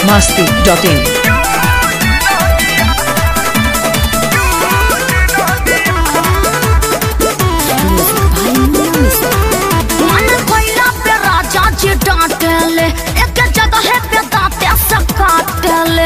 masti.in. मन कोइला पे राजा जी डांटेले एक जगह पे दांते से काटेले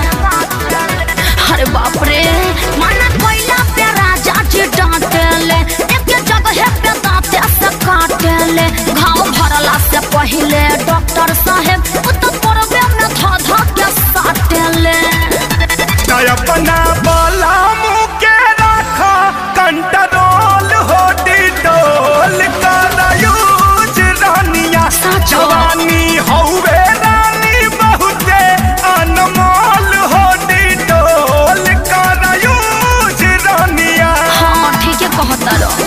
अरे बाप रे मन कोइला पे राजा जी डांटेले एक जगह पे दांते से काटेले घाव भरला से पहले डॉक्टर साहेब उत परबे में धा धा के साटेले तय अपना बोला मुँह के रखा कंट्रोल हो डिटोल कर यूज रानिया सचो। जवानी हौवे रानी बहुते अनमोल हो डिटोल कर यूज रानिया हाँ ठीक है कहता रहो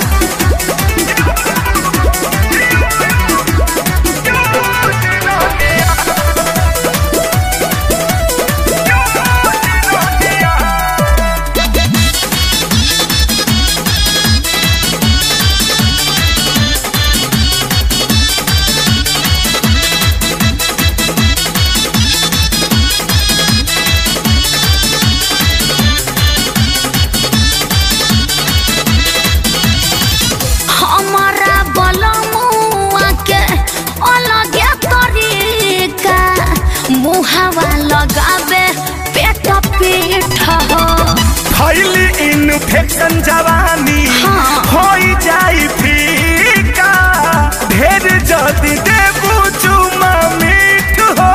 हमारा बलमुआ के अलगे तरीका मुहावा लगावे पेट पीठ हो फैली इन्फेक्शन जवानी हाँ। हो जाई फीका ढेर जदी देबू चुमा मीठ हो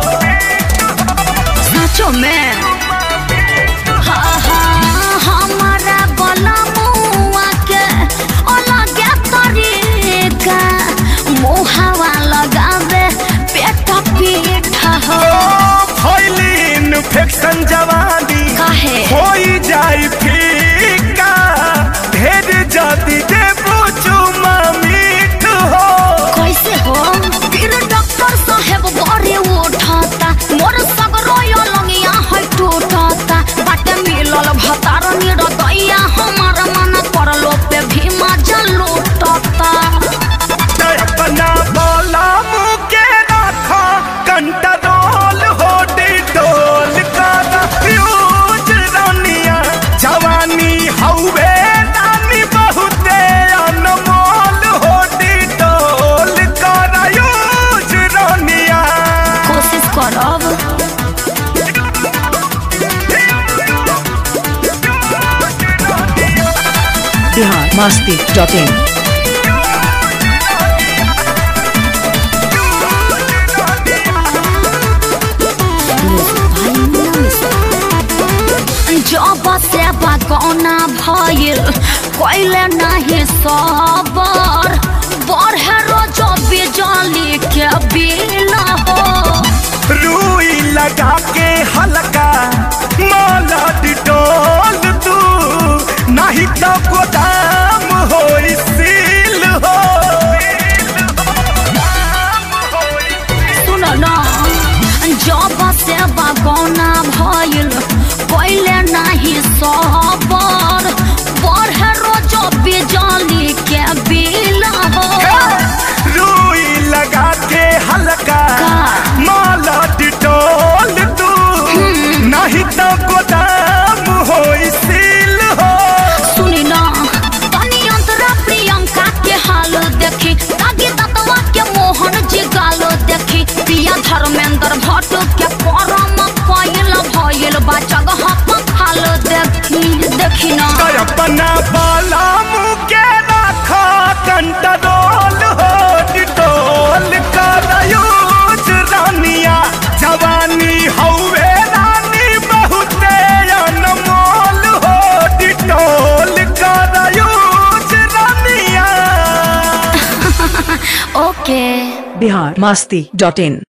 सचो में हाँ, हाँ, हमारा बलमुआ के अलगे तरीका मुहावा लगावे पेट पीठ हो फैली इन्फेक्शन जवानी काहे? हो जाई फीका ढेर जदी देबू चुमा मीठ हो कैसे हो फिर डॉक्टर साहेब बड़े उठाता मोर सगरो यो लंगिया है टूटता बाटे मिलल भतार निरदैया हमार मन करलो पे भी मजा लूटता तो अपना बोला मुँह के रखा कंट्रोल हो डिटोल कर यूज रानिया जवानी हौवे रानी बहुते अनमोल हो डिटोल कर यूज रानिया कोशिश करब Bihar masti.in. जब से बगौना भइल कोइले नहीं सबर बढ़े रोजो बिजली के बिल हो रुई लगा के हल्का माला डिटोल तू नहीं तो गोदाम हो सील हो सुन न जब से बगौना भइल पहिले नाही सबर बढ़े रोज बिजली के बिल हो रुई लगा के हल्का का? माला डिटोल तू नहीं तो गोदाम हो सील हो सुनी न तनी अंतरा प्रियंका के हाल देखी तागी ततवा के मोहन जी गाल देखी पिया धर्मेंद्र भट्ट के परम पइल भइल बा जगह पखाल देखी देखी न तो अपना बाला मुँह के रखा कंट्रोल हो डिटोल कर यूज रानिया जवानी हौवे रानी बहुते अनमोल हो डिटोल कर यूज रानिया ओके Bihar masti.in.